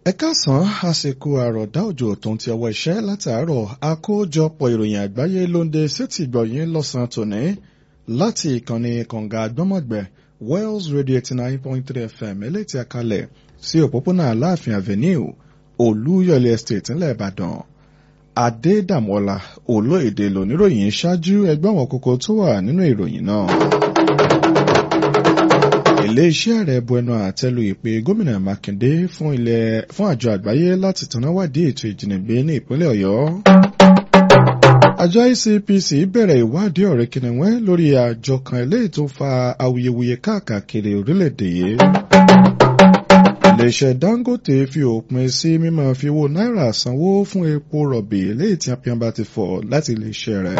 ẹ káàsán àsìkò àròdá òjò tó ń ti ọwọ́ iṣẹ́ látàárọ̀ àkójọpọ̀ ìròyìn àgbáyé ló ń de sétí gbọ̀yìn lọ́sàn-án tòní láti ìkànnì kànga àgbọ́mọ̀gbẹ̀ Wells Radio eighty nine point three FM eléyìí àkàlẹ̀ sí òpópónà Aláàfin Avenue Olúyọ̀lé Estate ńlẹ̀ Ìbàdàn Adédàmọ́lá olóyèdè lóníròyìn ṣáájú ẹgbẹ́ àwọn kókó tó wà nínú ìròyìn náà ilé-iṣẹ́ ààrẹ bu ẹnu àtẹ́lu ìpè gómìnà Mákindé fún ilẹ̀ fún àjọ àgbáyé láti tannáwádìí ètò ìjínigbé ní ìpínlẹ̀ Ọ̀yọ́. àjọ ICPC bẹ̀rẹ̀ ìwádìí ọ̀rẹ́ kìnìún lórí àjọ kan eléyìí tó fa awuyewuye káàkiri orílẹ̀-èdè yìí. ilé-iṣẹ́ Dangote fi òpin sí mímọ́ fi owó náírà sanwó fún epo rọ̀bì eléyìí tí apíyan bá ti fọ̀ láti ilé-iṣẹ́ rẹ̀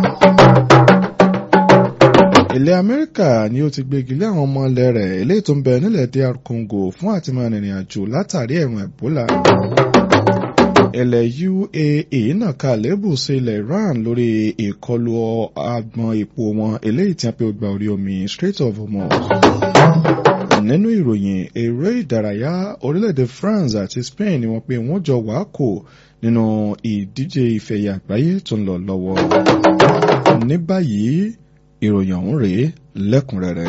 ilẹ̀ amẹ́ríkà ni ó ti gbégi lé àwọn ọmọ ilẹ̀ rẹ̀ eléyìí tó ń bẹ nílẹ̀ DR Congo fún àti máa rìnrìn àjò látàrí ẹ̀rùn Ebola. ilẹ̀ UAE náà ka lébù sí ilẹ̀ Iran lórí ìkọlù agbọn epo wọn eléyìí tí a pè gba orí omi Strait of Hormuz. nínú ìròyìn eré ìdárayá orílẹ̀-èdè France àti Spain ni wọ́n pé wọ́n jọ wàákò nínú ìdíje ìfẹ̀yà àgbáyé tó ń lọ lọ́wọ́. ní báyìí ìròyìn ọ̀hún rèé lẹ́kùnrẹ́rẹ́.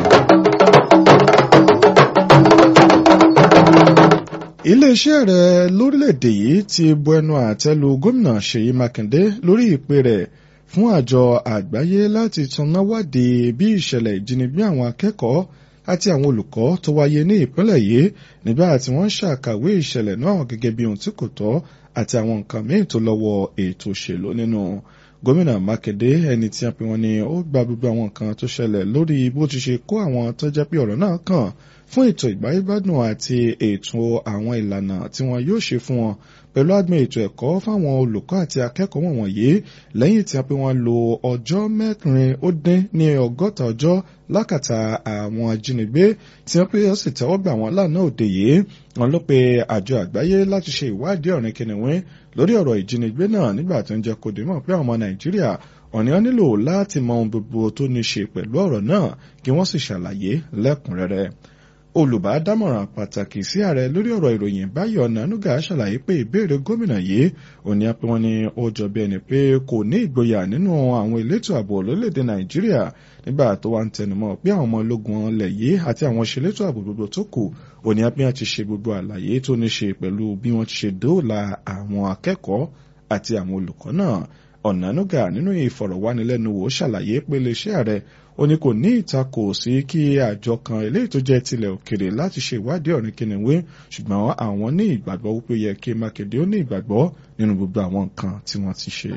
iléeṣẹ́ rẹ̀ lórílẹ̀‐èdè yìí ti bu ẹnu àtẹ́ lu gómìnà Ṣèyí Mákindé lórí ìpè rẹ̀ fún àjọ àgbáyé láti tanná wádìí bí ìṣẹ̀lẹ̀ ìjínigbé àwọn akẹ́kọ̀ọ́ àti àwọn olùkọ́ tó wáyé ní ìpínlẹ̀ yìí nígbà tí wọ́n ṣàkàwé ìṣẹ̀lẹ̀ náà gẹ́gẹ́ bí ohun tí kò tọ́ àti àwọn nǹkan míì tó lọ́wọ́ ètò òṣèlú nínú gómìnà mákindé ẹni tí a pè wọ́n ní ó gba gbogbo àwọn nǹkan tó ṣẹlẹ̀ lórí bó ti ṣe kó àwọn tó jẹ́ pé ọ̀rọ̀ náà kàn fún ètò ìgbáyégbádùn àti ètò àwọn ìlànà tí wọ́n yóò ṣe fún wọn pẹ̀lú àgbọn ètò ẹ̀kọ́ fáwọn olùkọ́ àti akẹ́kọ̀ọ́ wọ̀nyí lẹ́yìn tí a pè wọ́n lo ọjọ́ mẹ́rin ó dín ní ọgọ́ta ọjọ́ lákàtà àwọn ajínigbé tí wọ́n pé ó sì tẹ́wọ́ gbà wọ́n lánàá òde yìí wọ́n ló pe àjọ àgbáyé láti ṣe ìwádìí ọ̀rìn kìnìún lórí ọ̀rọ̀ ìjínigbé náà nígbà tó ń jẹ́ kó dé mọ̀ pé àwọn ọmọ nàìjíríà ọ̀nìyàn nílò láti mọ ohun gbogbo tó ní ṣe pẹ̀lú ọ̀rọ̀ náà kí wọ́n sì ṣàlàyé lẹ́kùnrẹ́rẹ́ olùbádámọ̀ràn pàtàkì sí ààrẹ lórí ọ̀rọ̀ ìròyìn Báyọ̀ Ọ̀nànúgà ṣàlàyé pé ìbéèrè gómìnà yìí òní apẹ́ wọn ni ó jọ bí ẹni pé kò ní ìgboyà nínú àwọn elétò ààbò lórílẹ̀‐èdè Nàìjíríà nígbà tó wà ń tẹnumọ́ pé àwọn ọmọ ológun ọlẹ̀ yìí àti àwọn ṣelétò ààbò gbogbo tó kù òní apẹ́ wọn ti ṣe gbogbo àlàyé tó ní ṣe pẹ̀lú bí wọ́n ti ṣe dóòlà àwọn akẹ́kọ̀ọ́ àti àwọn olùkọ́ náà Ọ̀nànúgà nínú ìfọ̀rọ̀wánilẹ́nuwò ṣàlàyé pé iléeṣẹ́ ààrẹ ó ní kò ní ìtakò sí kí àjọ kan eléyìí tó jẹ́ tilẹ̀ òkèrè láti ṣe ìwádìí ọ̀rìn kìnìún ṣùgbọ́n àwọn ní ìgbàgbọ́ wípé yẹ kí Mákindé ó ní ìgbàgbọ́ nínú gbogbo àwọn nǹkan tí wọ́n ti ṣe.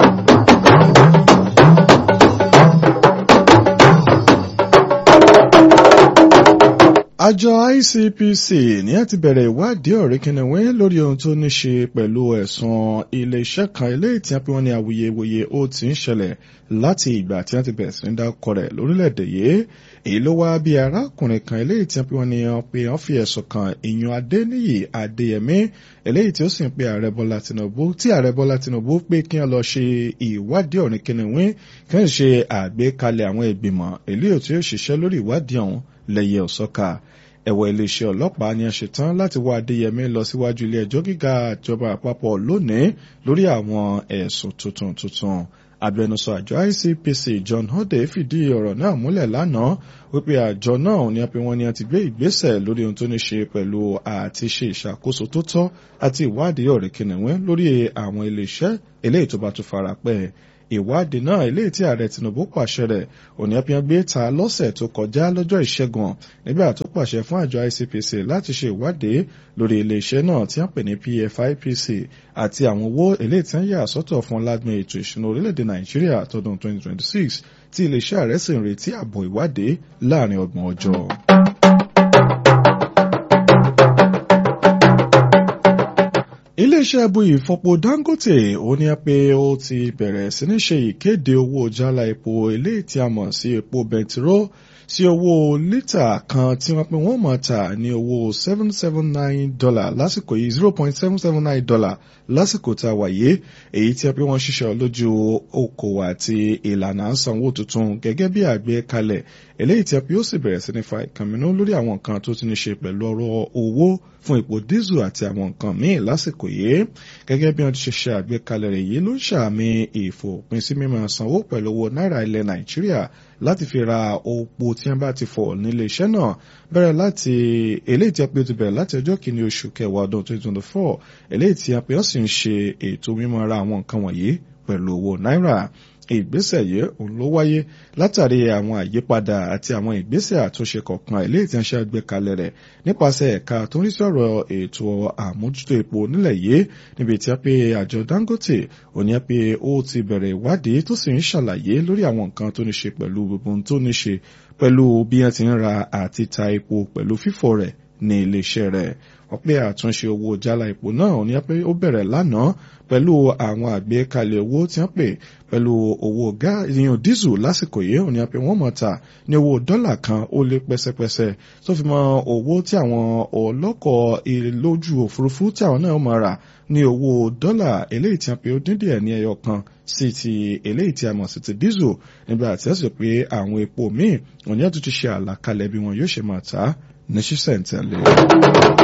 àjọ ICPC ní a ti bẹ̀rẹ̀ ìwádìí ọ̀rẹ́ kìnìún lórí ohun tó ní ṣe pẹ̀lú ẹ̀sùn ilé-iṣẹ́ kan eléyìí tí wọ́n pe wọ́n ní awuyewuye ó ti ń ṣẹlẹ̀ láti ìgbà tí wọ́n ti bẹ̀rẹ̀ sí ní dákọ̀ rẹ̀ lórílẹ̀‐èdè yìí èyí ló wá bí arákùnrin kan eléyìí tí wọ́n pe wọ́n ní pé wọ́n fi ẹ̀sùn kan ìyún Adéníyì Adéyẹmí eléyìí tí ó sì ń pe ààrẹ Bọ́lá Tinubu tí ààrẹ Bọ́lá Tinubu pé kí wọ́n lọ ṣe ìwádìí ọ̀rìn kìnìún kí wọ́n ṣe àgbékalẹ̀ àwọn ìgbìmọ̀ eléyìí tí ó ṣiṣẹ́ lórí ìwádìí ọ̀hún lẹ́yẹ ọ̀sọ́ka ẹ̀wọ̀ iléeṣẹ́ ọlọ́pàá ni a ṣetán láti wá Adéyẹmí lọ síwájú ilé ẹjọ́ gíga ìjọba àpapọ̀ lónìí lórí àwọn ẹ̀sùn tuntun tuntun agbẹnusọ àjọ ICPC John Hode fìdí ọ̀rọ̀ náà múlẹ̀ lánàá wípé àjọ náà ní apẹ wọn ni a ti gbé ìgbésẹ̀ lórí ohun tó ní ṣe pẹ̀lú àti ṣe ìṣàkóso tó tọ́ àti ìwádìí ọ̀rẹ́ kìnìún lórí àwọn iléeṣẹ́ eléyìí tó bá tún fara pẹ́ ìwádìí náà eléyìí tí ààrẹ Tinubu pàṣẹ rẹ̀ òní ẹpìyàn gbé ta lọ́sẹ̀ tó kọjá lọ́jọ́ ìṣẹ́gun nígbà tó pàṣẹ fún àjọ ICPC láti ṣe ìwádìí lórí iléeṣẹ́ náà tí wọ́n pè ní PFIPC àti àwọn owó eléyìí tí wọ́n yà sọ́tọ̀ fún lágbọn ètò ìṣúná orílẹ̀-èdè Nàìjíríà tọdún 2026 tí iléeṣẹ́ ààrẹ sì ń retí àbọ̀ ìwádìí láàrin ọgbọ̀n ọjọ́. iléeṣẹ́ ẹbú ìfọpo Dangote ó ní pé ó ti bẹ̀rẹ̀ sí ní ṣe ìkéde owó jálá epo eléyìí tí a mọ̀ sí epo bẹntiró sí owó lítà kan tí wọ́n pé wọ́n máa tà ní owó seven seven nine dollar lásìkò yìí zero point seven seven nine dollar lásìkò tá a wà yìí èyí tí a pé wọ́n ṣiṣẹ́ lójú okòwò àti ìlànà sanwó tuntun gẹ́gẹ́ bí àgbékalẹ̀ eléyìí tí a pé ó sì bẹ̀rẹ̀ sí ní fa ìkànnì lórí àwọn nǹkan tó ti ní ṣe pẹ̀lú ọ̀rọ̀ owó fún ipò dísù àti àwọn nǹkan míì lásìkò yìí gẹ́gẹ́ bí wọ́n ti ṣe ṣe àgbékalẹ̀ rẹ̀ yìí ló ń ṣàmì ìfòpin sí mímọ sanwó pẹ̀lú owó náírà ilẹ̀ nàìjíríà láti fi ra epo tí wọ́n bá ti fọ̀ nílé iṣẹ́ náà bẹ̀rẹ̀ láti eléyìí tí a pé ó ti bẹ̀rẹ̀ láti ọjọ́ kìíní oṣù kẹwàá ọdún 2024 eléyìí tí a pé ó sì ń ṣe ètò mímọ ra àwọn nǹkan wọ̀nyí pẹ̀lú owó náírà ìgbésẹ̀ yìí òun ló wáyé látàrí àwọn àyípadà àti àwọn ìgbésẹ̀ àtúnṣe kọ̀ọ̀kan eléyìí tí wọ́n ṣe àgbékalẹ̀ rẹ̀ nípasẹ̀ ẹ̀ka tó ń rí sọ̀rọ̀ ètò àmójútó epo nílẹ̀ yìí níbi tí a pé àjọ Dangote òní a pé ó ti bẹ̀rẹ̀ ìwádìí tó sì ń ṣàlàyé lórí àwọn nǹkan tó ní ṣe pẹ̀lú gbogbo ohun tó ní ṣe pẹ̀lú bí wọ́n ti ń ra àti ta epo pẹ̀lú fífọ̀ rẹ̀ ní iléeṣẹ́ rẹ̀ wọ́n pé àtúnṣe owó jálá epo náà ní pé ó bẹ̀rẹ̀ lánàá pẹ̀lú àwọn àgbékalẹ̀ owó tí wọ́n pè pẹ̀lú owó ìyàn dísù lásìkò yìí òní pé wọ́n mọ̀ ta ní owó dọ́là kan ó lé pẹ́sẹ́pẹ́sẹ́ tó fi mọ owó tí àwọn ọlọ́kọ̀ lójú òfurufú tí àwọn náà máa rà ní owó dọ́là eléyìí tí wọ́n pè ó dín díẹ̀ ní ẹyọ kan sí ti eléyìí tí a mọ̀ sí ti dísù nígbà tí wọ́n sì pé àwọn epo míì òní àtúntò ṣe àlàkalẹ̀ bí wọn yóò ṣe máa ta ní ṣísẹ̀ntẹ̀lé.